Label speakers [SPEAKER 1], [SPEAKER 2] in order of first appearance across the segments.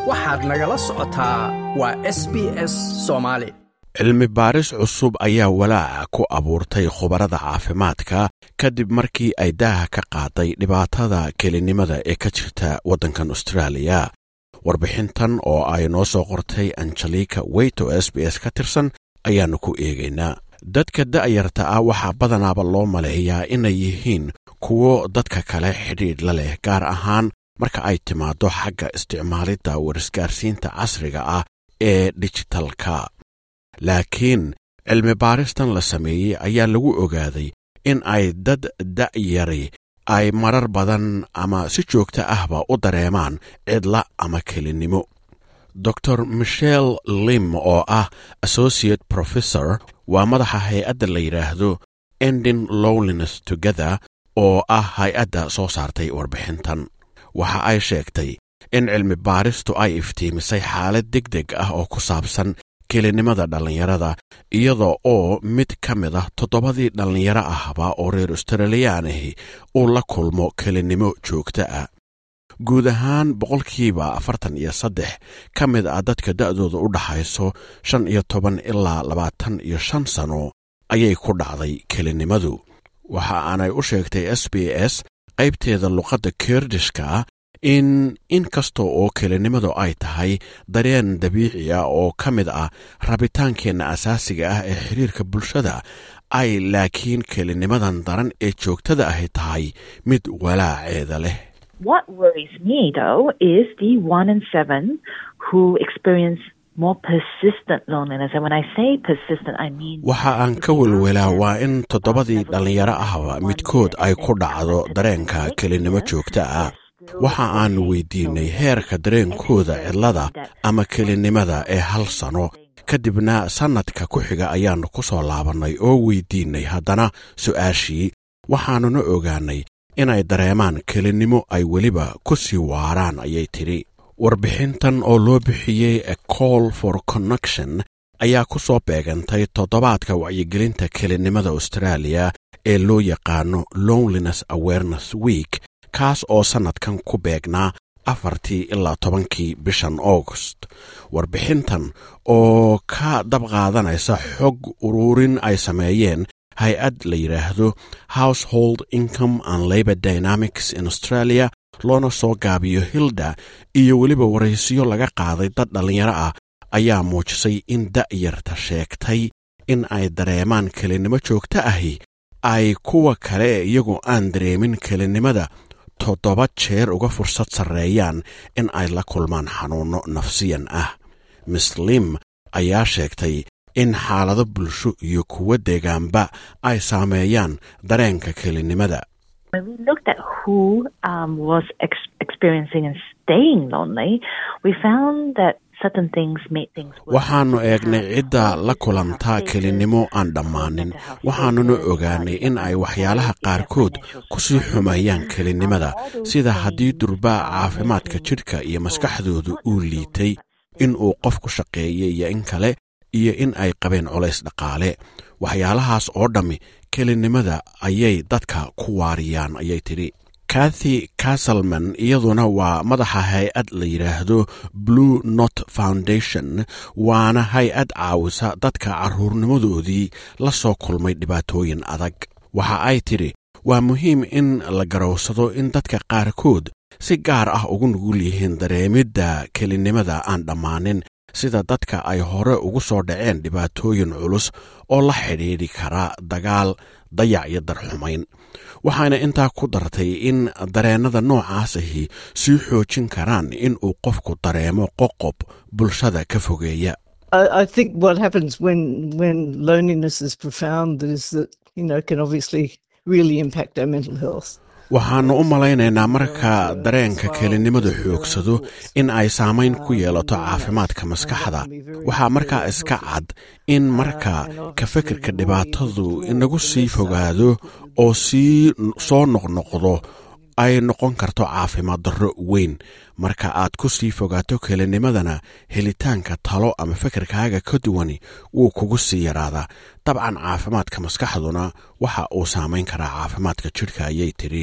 [SPEAKER 1] waxaad nagala socotaa waa s b s soomaali
[SPEAKER 2] cilmi baaris cusub ayaa walaaca ku abuurtay khubarada caafimaadka kadib markii ay daaha ka qaaday dhibaatada kelinimada ee ka jirta waddankan austraaliya warbixintan oo ay noo soo qortay angelika weyt oo s b s ka tirsan ayaannu ku eegaynaa dadka da'yarta ah waxaa badanaaba loo maleeyaa inay yihiin kuwo dadka kale xidhiidh la leh gaar ahaan marka ay timaaddo xagga isticmaalidda warisgaarsiinta casriga ah ee dijitalka laakiin cilmi baaristan la sameeyey ayaa lagu ogaaday in ay dad da'yari ay marar badan ama si joogto ahba u dareemaan cidla ama kelinnimo dor michel lim oo ah associate professor waa madaxa hay-adda la yidhaahdo endin lowliness together oo ah hay-adda soo saartay warbixintan waxa ay sheegtay in cilmi baaristu ay iftiimisay xaalad deg deg ah oo ku saabsan kelinimada dhallinyarada iyada oo mid ka mid ah toddobadii dhallinyaro ahba oo reer australiyaan ahi uu la kulmo kelinnimo joogto ah guud ahaan boqolkiiba afartan iyo saddex ka mid ah dadka da'dooda u dhaxayso shan iyo toban ilaa labaatan iyo shan sano ayay ku dhacday kelinnimadu waxa aanay u sheegtay s b s qaybteeda luqadda kerdishka in in kasta oo kelinnimadu ay tahay dareen dabiici ah oo ka mid ah rabitaankeenna asaasiga ah ee xiriirka bulshada ay laakiin kelinnimadan daran ee joogtada ahi tahay mid walaaceeda leh
[SPEAKER 3] What worries me, though, is the one in seven who experience more persistent loneliness. And when I say persistent, I mean.
[SPEAKER 2] waxa aan ka welwelaa waa in toddobadii dhallinyaro ahba midkood ay ku dhacdo dareenka kelinnimo joogta ah waxa aanu weydiinnay heerka dareenkooda cidlada ama kelinnimada ee hal sano kadibna sannadka ku xiga ayaannu ku soo laabannay oo weydiinnay haddana su'aashii waxaannuna ogaannay inay dareemaan kelinnimo ay weliba ku sii waaraan ayay tidhi warbixintan oo loo bixiyey a call for connection ayaa ku soo beegantay toddobaadka wacyigelinta kelinnimada austraaliya ee loo yaqaano loneliness awareness week kaas oo sannadkan ku beegnaa afartii ilaa tobankii bishan august warbixintan oo ka dab qaadanaysa xog uruurin ay sameeyeen hay-ad la yidhaahdo household income and labor dynamics in australia loona soo gaabiyo hilda iyo weliba waraysiyo laga qaaday dad dhallinyaro ah ayaa muujisay in da'yarta sheegtay in ay dareemaan kelinnimo joogto ahi ay kuwa kale ee iyagu aan dareemin kelinnimada toddoba jeer uga fursad sarreeyaan in ay la kulmaan xanuunno nafsiyan ah miss lim ayaa sheegtay in xaalado bulsho iyo kuwo deegaanba ay saameeyaan dareenka kelinnimada
[SPEAKER 3] When we looked at who um, was ex- experiencing and staying lonely, we found that certain things made things worse.
[SPEAKER 2] waxaannu eegnay cidda la kulantaa kelinnimo aan dhammaanin waxaannuna ogaanay in ay waxyaalaha qaarkood ku sii xumeeyaan kelinnimada sida haddii durbaa caafimaadka jidhka iyo maskaxdooda uu liitay in uu qofku shaqeeyey iyo in kale iyo in ay qabeen colays dhaqaale waxyaalahaas oo dhammi kelinnimada ayay dadka ku waariyaan ayay tidhi kathy casselman iyaduna waa madaxa hay-ad la yidhaahdo blue not foundation waana hay-ad caawisa dadka carruurnimadoodii la soo kulmay dhibaatooyin adag waxa ay tidhi waa muhiim in la garowsado in dadka qaarkood si gaar ah ugu nugul yihiin dareemidda kelinnimada aan dhammaanin sida dadka ay hore ugu soo dhaceen dhibaatooyin culus oo la xidhiidhi kara dagaal dayac iyo darxumayn waxaana intaa ku dartay in dareennada noocaas ahi sii xoojin karaan in uu qofku dareemo qoqob bulshada ka fogeeya
[SPEAKER 4] I, I think what happens when when loneliness is profound is that you know can obviously really impact our mental health.
[SPEAKER 2] waxaannu u malaynaynaa marka dareenka kelinnimadu xoogsado in ay saamayn ku yeelato caafimaadka maskaxda waxaa markaa iska cad in marka ka fikirka dhibaatadu inagu sii fogaado oo sii soo noqnoqdo ay noqon karto caafimaad darro weyn marka aad ku sii fogaato kelinimadana helitaanka talo ama fikirkaaga ka duwani wuu kugu sii yaraadaa dabcan caafimaadka maskaxduna waxa uu saamayn karaa caafimaadka jidhka ayay tidhi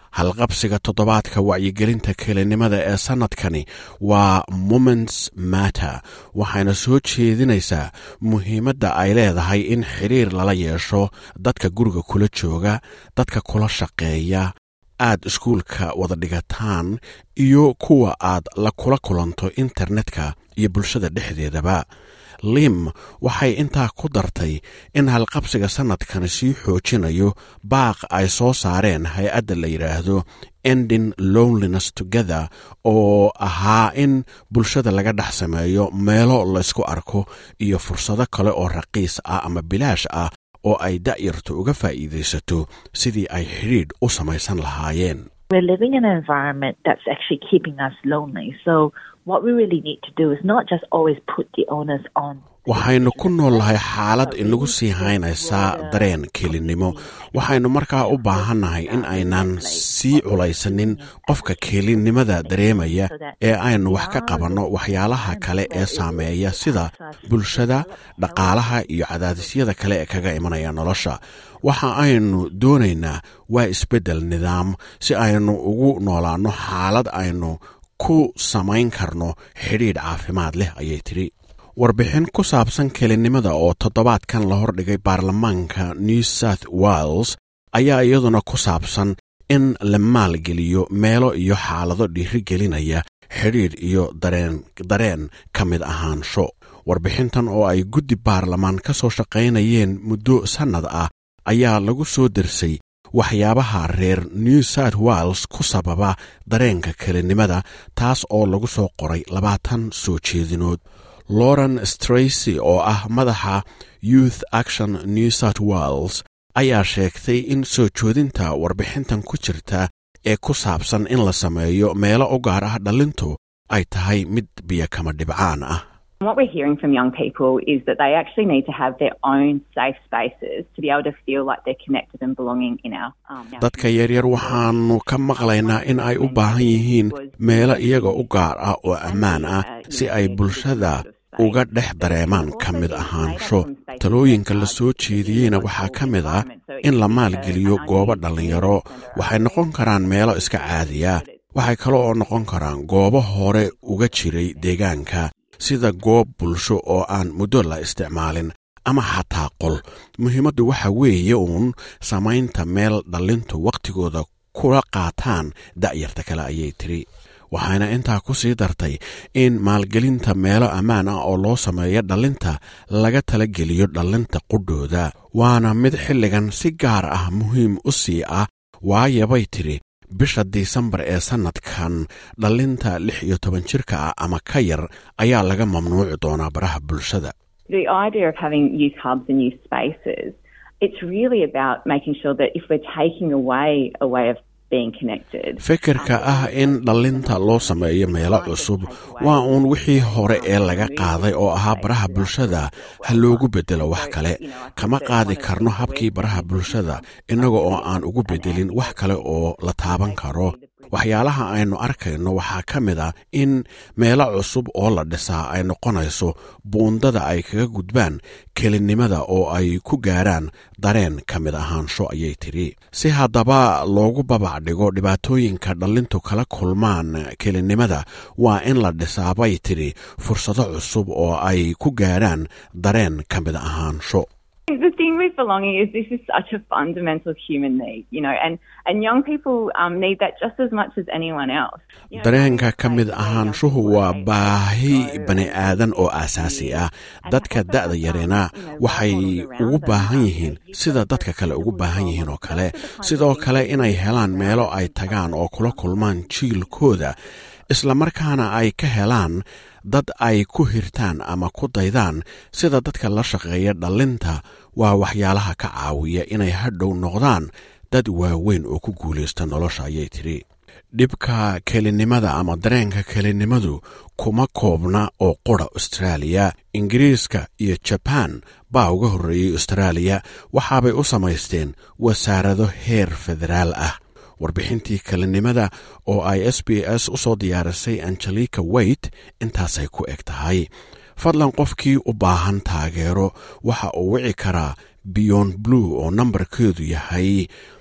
[SPEAKER 2] halqabsiga toddobaadka wacyigelinta kelinimada ee sannadkani waa moments matter waxayna soo jeedinaysaa muhiimadda ay leedahay in xidhiir lala yeesho dadka guriga kula jooga dadka kula shaqeeya aad iskuulka wada dhigataan iyo kuwa aad la kula kulanto internetka iyo bulshada dhexdeedaba lim waxay intaa ku dartay in halqabsiga sannadkani sii xoojinayo baaq ay soo saareen hay-adda la yidhaahdo ending loneliness together oo ahaa in bulshada laga dhex sameeyo meelo laysku arko iyo fursado kale oo raqiis ah ama bilaash ah oo ay da'yartu uga faa'iidaysato sidii ay xidhiidh u samaysan lahaayeen
[SPEAKER 3] We're living in an environment that's actually keeping us lonely. So what we really need to do is not just always put the onus on.
[SPEAKER 2] waxaynu ku noolnahay xaalad inagu sii haynaysaa dareen kelinimo waxaynu markaa u baahannahay in aynan sii culaysanin qofka kelinimada dareemaya ee aynu wax ka qabanno waxyaalaha kale ee saameeya sida bulshada dhaqaalaha iyo cadaadisyada kale ee kaga imanaya nolosha waxa aynu doonaynaa waa isbeddel nidaam si aynu ugu noolaanno xaalad aynu ku samayn karno xidhiidh caafimaad leh ayay tidhi warbixin ku saabsan kelinimada oo toddobaadkan la hordhigay baarlamaanka new south wales ayaa iyaduna ku saabsan in la maalgeliyo meelo iyo xaalado dhiirigelinaya xidhiidh iyo dareen ka mid ahaansho warbixintan oo ay guddi baarlamaan ka soo shaqaynayeen muddo sannad ah ayaa lagu soo dersay waxyaabaha reer new south wales ku sababa dareenka kelinimada taas oo lagu soo qoray labaatan soo jeedinood lauren stracy oo ah madaxa youth action new south wales ayaa sheegtay in soo joodinta warbixintan ku jirta ee ku saabsan in la sameeyo meelo u gaar ah dhallintu ay tahay mid biyo kama dhibcaan ah
[SPEAKER 5] What we're hearing from young people is that they actually need to have their own safe spaces to be able to feel like they're connected and belonging in our. Um, our
[SPEAKER 2] dadka yaryar waxaannu ka maqlaynaa in ay u baahan yihiin meelo iyaga u gaar ah oo ammaan ah si ay bulshada uga dhex dareemaan ka mid ahaansho talooyinka la soo jeediyeyna waxaa ka mid ah in la maalgeliyo goobo dhallinyaro waxay noqon karaan meelo iska caadiya waxay kale oo noqon karaan goobo hore uga jiray deegaanka sida goob bulsho oo aan muddo la isticmaalin ama xataa qol muhiimaddu waxa weeye uun samaynta meel dhallintu wakhtigooda kula qaataan da'yarta kale ayay tiri waxayna intaa ku sii dartay in maalgelinta meelo ammaan ah oo loo sameeyo dhallinta laga talageliyo dhallinta qudhooda waana mid xilligan si gaar ah muhiim u sii ah waayabay tidhi bisha disembar ee sannadkan dhallinta lix iyo toban jirka ah ama ka yar ayaa laga mamnuuci doonaa baraha bulshada
[SPEAKER 5] The idea of having youth hubs and youth spaces, it's really about making sure that if we're taking away a way of being connected.
[SPEAKER 2] fikirka ah in dhallinta loo sameeyo meelo cusub waa uun wixii hore ee laga qaaday oo ahaa baraha bulshada ha loogu beddelo wax kale kama qaadi karno habkii baraha bulshada innaga oo aan ugu beddelin wax kale oo la taaban karo waxyaalaha aynu arkayno waxaa ka mid ah in meelo cusub oo la dhisaa ay noqonayso buundada ay kaga gudbaan kelinimada oo ay ku gaaraan dareen ka mid ahaansho ayay tidhi si haddaba loogu babac dhigo dhibaatooyinka dhallintu kala kulmaan kelinimada waa in la dhisaa bay tidhi fursado cusub oo ay ku gaaraan dareen ka mid ahaansho
[SPEAKER 5] The thing with belonging is this is such a fundamental human need, you know, and, and young people um, need that just as much as anyone else. You know,
[SPEAKER 2] dareenka ka mid ahaanshuhu waa baahi bani aadan oo aasaasi ah dadka da'da yarina waxay ugu baahan yihiin sida dadka kale ugu baahan yihiin oo kale sidoo kale inay helaan meelo ay tagaan oo kula kulmaan jiilkooda islamarkaana ay ka helaan dad ay ku hirtaan ama ku daydaan sida dadka la shaqeeya dhallinta waa waxyaalaha ka caawiya inay hadhow noqdaan dad waaweyn oo ku guulaysta nolosha ayay tidhi dhibka kelinimada ama dareenka kelinimadu kuma koobna oo qura austraaliya ingiriiska iyo jabaan baa uga horreeyey austraaliya waxaabay u samaysteen wasaarado heer federaal ah warbixintii kelinimada oo ay s b s u soo diyaarisay angelika weyt intaasay ku eg tahay fadlan qofkii u baahan taageero waxa uu wici karaa beyond blue oo nambarkeedu yahay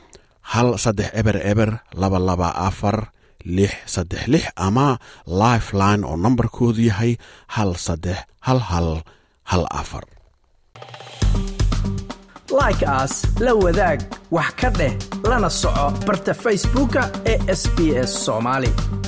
[SPEAKER 2] hal saddex eber eber laba laba afar lix saddex lix ama lifeline oo nambarkoodu yahay hal saddex hal hal hal afar
[SPEAKER 1] like aas la wadaag wax ka dheh lana soco barta facebooka ee sb s soomaali